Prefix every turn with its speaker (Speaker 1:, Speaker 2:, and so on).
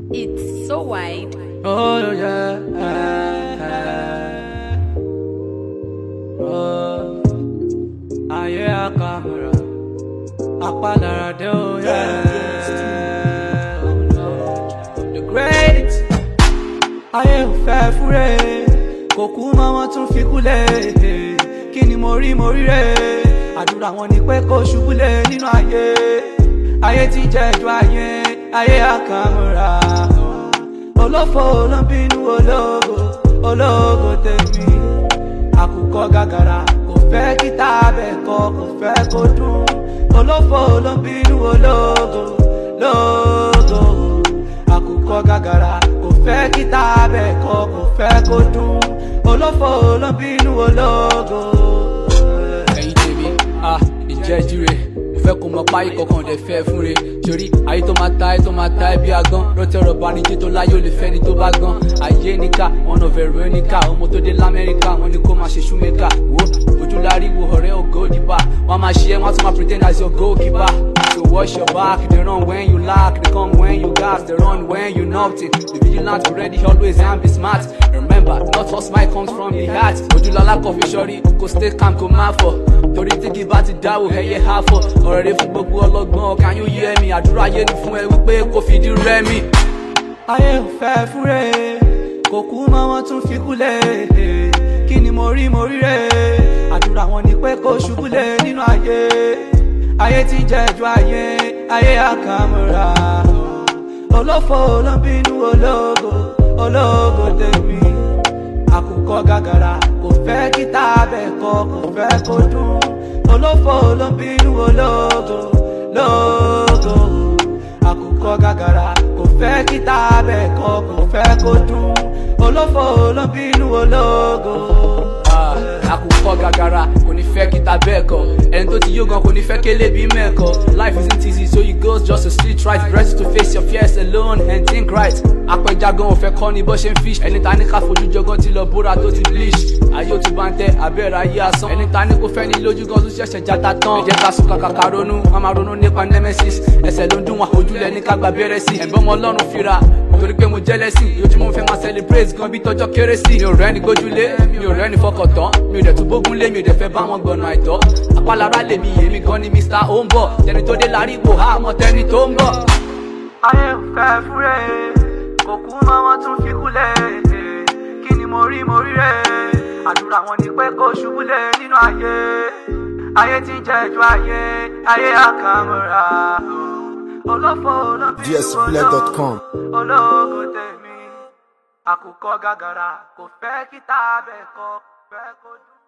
Speaker 1: It's so wide.
Speaker 2: Oh yeah. Oh, ayé àkàmúra, apálára dé oh yeah. Oh no, the great. Ayé ò fẹ́ fúre, kò kú mọ́ wọ́n tún fi kúlẹ̀. Kí ni mo rí mo rí rẹ̀? Àdúrà wọn ni pé kó ṣubúlẹ̀ nínú ayé. Ayé ti jẹ́ ìjọ ayé, ayé àkàmúra. Olófò ló ń bínú ológo, ológo tèmi. Àkùkọ gàgàrà kò fẹ́ kí tábẹ̀ kọ, kò fẹ́ kó dùn. Olófò ló ń bínú ológo, lógo. Àkùkọ gàgàrà kò fẹ́ kí tábẹ̀ kọ, kò fẹ́ kó dùn. Olófò ló ń bínú ológo.
Speaker 3: ẹ̀yin tèmi ah ìjẹ́júre mo fẹ́ kó mọ páyì kankan dẹ̀ fẹ́ fún re torí ayé tó máa ta ayé tó máa ta ẹbí agán rọtẹrọ banijé tó láyé ò lè fẹ́ ni tó bá gan ayé níkà one of veronica ọmọ tó dé lamẹ́ríkà wọ́n ní kó máa ṣe shoemaker wo ojúlárí wo ọ̀rẹ́ ògo dìbà wọ́n máa ṣe é wọ́n á tún máa pretend as your goalkeeper so watch your back they run when you lack they come when you gas they run when you nothing the vigilant be ready always and be smart remember not all smile comes from the heart ojúlọ́lá kọfí sọ́rí kò stay calm kò má fọ̀ torí tí kì bá ti dáwò ẹyẹ ha fọ̀ ọ̀rọ̀ rẹ fún gbogbo ọlọ́gbọ́n can you hear me àdúrà ayé ni fún ẹ wípé kò fìdí rẹmi.
Speaker 2: ayé ò fẹ́ fúre kò kú mọ́ wọ́n tún fi kúlẹ̀ kí ni mo rí mo rí rẹ̀ àdúrà wọn ni pé kó ṣubúlẹ̀ nínú ayé ayé ti jẹ́ ìjọ ayé ayé àkàmúra olófò ló ń bínú ológo ológo tèmi àkùkọ gàgàrà kò fẹ́ kí tábẹ̀ kọ kò fẹ́ kó dùn olófò ló ń bínú ológo lógo àkùkọ gàgàrà kò fẹ́ kí tábẹ̀ kọ kò fẹ́ kó dùn olófò ló ń bínú ológo.
Speaker 3: Ah, àkùkọ gàgàrà kò ní fẹ́ kíta bẹ́ẹ̀ kọ́ ẹni tó ti yó gan kò ní fẹ́ kélé bí mẹ́ẹ̀kọ́ life isn't easy so you go just to sleep right ready to face your fears alone and think right apẹja gan ò fẹ́ kọ́ ni bó ṣe ń fish ẹni ta ní ká fojú jọgán ti lọ bóra tó ti bleach ayé ò tún bá ń tẹ abẹ́rẹ́ ayé asán ẹni ta ní kò fẹ́ ní lójú gan tó ṣẹ̀ṣẹ̀ jata tán ẹ jẹ́ ká sùn kàkà ká ronú wọn máa ronú nípa nemesis ẹsẹ̀ ló ń dún wọn ojúlẹ̀ ní ká gba bẹ́rẹ̀ sí ẹ̀bọ́n ọmọ ọlọ́run fira torí pé mo jẹ́lẹ́sìn lójúmọ́ mo fẹ́ máa celebrate gan bí tọ́jọ́ kérésì mi ò rẹ́ni gbójúlé mi ò rẹ́ni fọkàn tán mi ò dẹ̀ tún bógun lé mi ò dẹ̀ fẹ́ bá wọn gbọ̀nà àìtọ́ apálára lèmi èmi gan ni mr ó ń bọ̀ tẹni tó dé láríwò àmọ́ tẹni tó ń bọ̀.
Speaker 2: ayé ò fẹ́ fúre kò kú mọ́ wọ́n tún fi kúlẹ̀ kí ni mo rí mo rí rẹ̀ àdúrà wọn ni pé kó ṣubúlẹ̀ nínú ayé ayé ti jẹ́ ìjọ ayé ayé àkàmúra olófò ló bí
Speaker 4: dsplay.com.
Speaker 2: ológo tèmi àkùkọ gàgàrà kò fẹ́ kí tábẹ̀ kọ fẹ́ kó dùn.